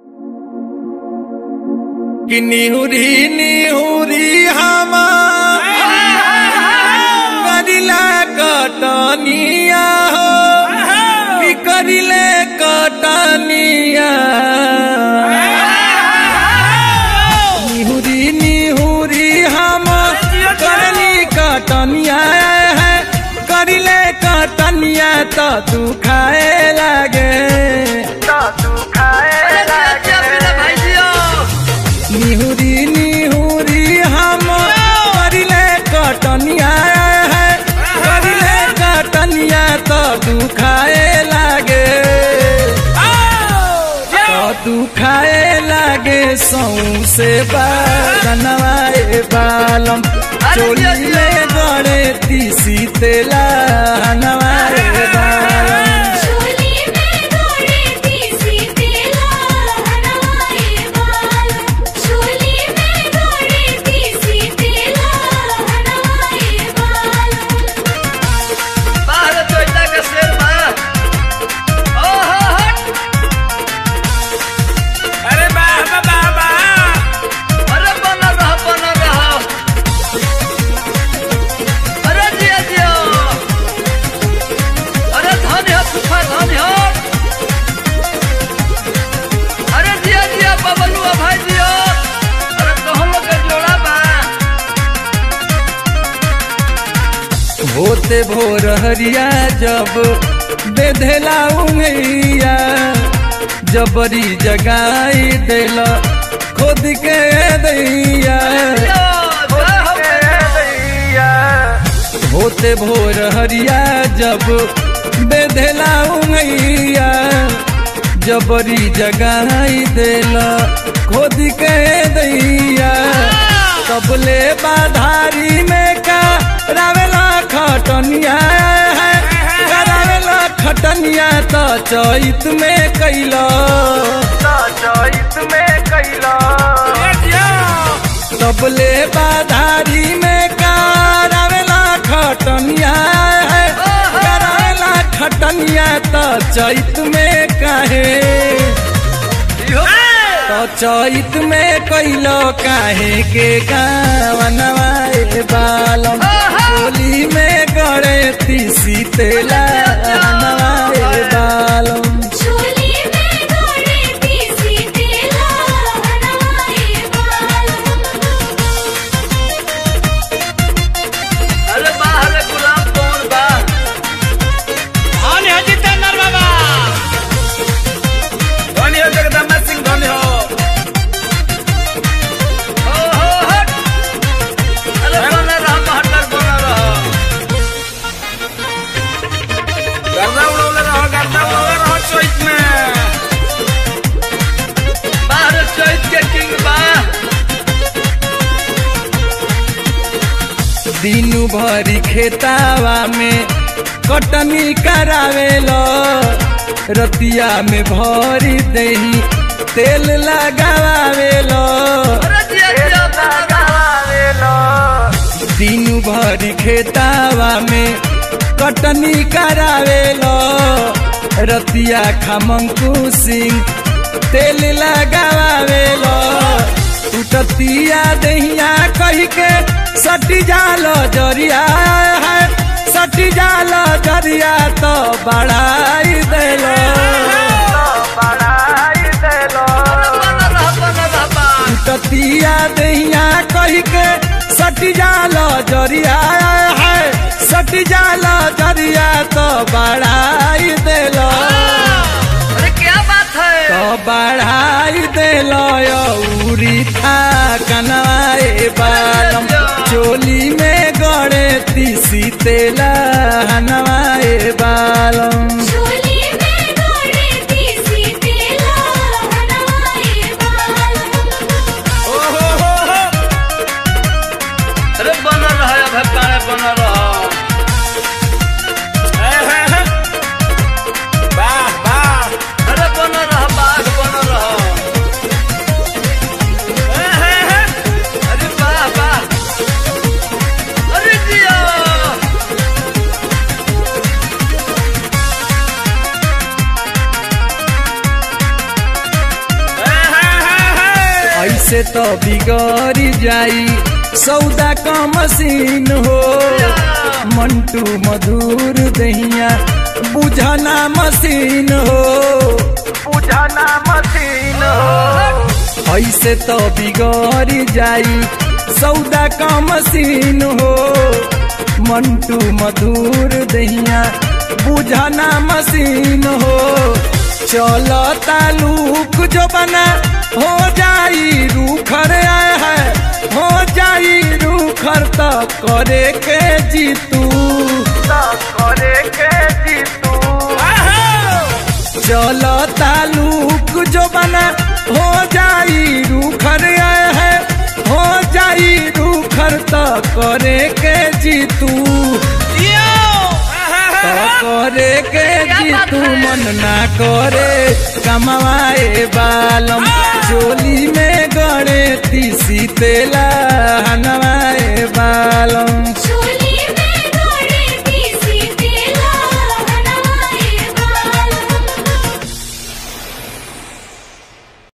कि निहुरी निहुरी हम करिला कटनिया हो कि करिले कटनिया निहुरी निहुरी हम करली कटनिया है करिले कटनिया तो तू खाए लागे तो तू खाए निहुरी निहुरी हम करिले कटनिया है करिले कटनिया तो तू खाए लागे तो तू खाए लागे सौ से बनवाए बालम चोली में गड़े तीसी तेला नवाए बालम चोली में गोड़े तीसी तेला हनवाए बाल चोली में गोड़े तीसी तेला हनवाए बाल बाहर चोइला के शेर बा ओहो हट अरे बाबा बाबा अरे बना रह बना रह अरे जिया जिया अरे धन है सुखा धन है अरे जिया जिया बबलुआ भाई जिया अरे कहम लोग के जोड़ा बा होते भोर हरिया जब बेधेला उंगैया जबरी जगाई देला खुद के दैया होते भोर हरिया जब बेधेला उंगैया जबरी जगाई देला खुद के दैया कबले बाधारी में का रावेला खटनिया है करावेला खटनिया तो चैत में कैला चैत में कैला कबले बाधारी में करावेला खटनिया है करावेला खटनिया तो चैत में काहे तो चैत में कैलो काहे के गावनवाए बालम होली में गड़े तीसी तेला नवाए बालम चोली में गोड़े तीसी तेला हनवाए बाल अरे बाहर गुलाब कौन बा धन्य हो जितेंद्र बाबा धन्य हो जगदम्बा सिंह धन्य हो ओहो हट अरे बना रह महटर बना रह गर्दा उड़ौले रहो गर्दा उड़ौले रहो चैत में बाहर चैत के किंग बा दिनु भरी खेतावा में कटनी करावेलो रतिया में भरी दही तेल लगावेलो अरे जिया जिया बना दिनु भरी खेतावा में कटनी करावेलो रतिया खमंकु सिंह तेल लगावेलो टूटतिया दहिया कही के सटी जालो जरिया है सटी जालो जरिया तो बढ़ाई देलो बढ़ाई देलो बना रह बना रह बा टतिया दहिया कही के सटी जालो जरिया है सटी जालो जरिया तो बढ़ाई देलो अरे क्या बात है तो बढ़ाई देलो उरी था कनवाए बालम चोली में गड़े तीसी तेला हनवाए बालम चोली में गोड़े तीसी तेला हनवाए बाल ओहो हो हो अरे बना रह अभे काहे बना रह वाह वाह अरे बना रह बाघ बना रह अरे वाह वाह अरे जिया ऐसे तो बिगड़ जाई सौदा का मशीन हो मंटू मधुर दहिया बुझाना मशीन हो बुझाना मशीन हो ऐसे तो बिगड़ जाई सौदा का मशीन हो मंटू मधुर दहिया बुझाना मशीन हो चलो तालुक जो बना हो जाई रूखर आए है हो जाई रूखर तो करे के जीतू तो करे के जीतू चलो तालुक जो बना हो जाई रूखर आए है हो जाई रूखर तो करे के जीतू तो करे के जीतू मन ना करे कमवाए बालम चोली में गड़े तीसी तेला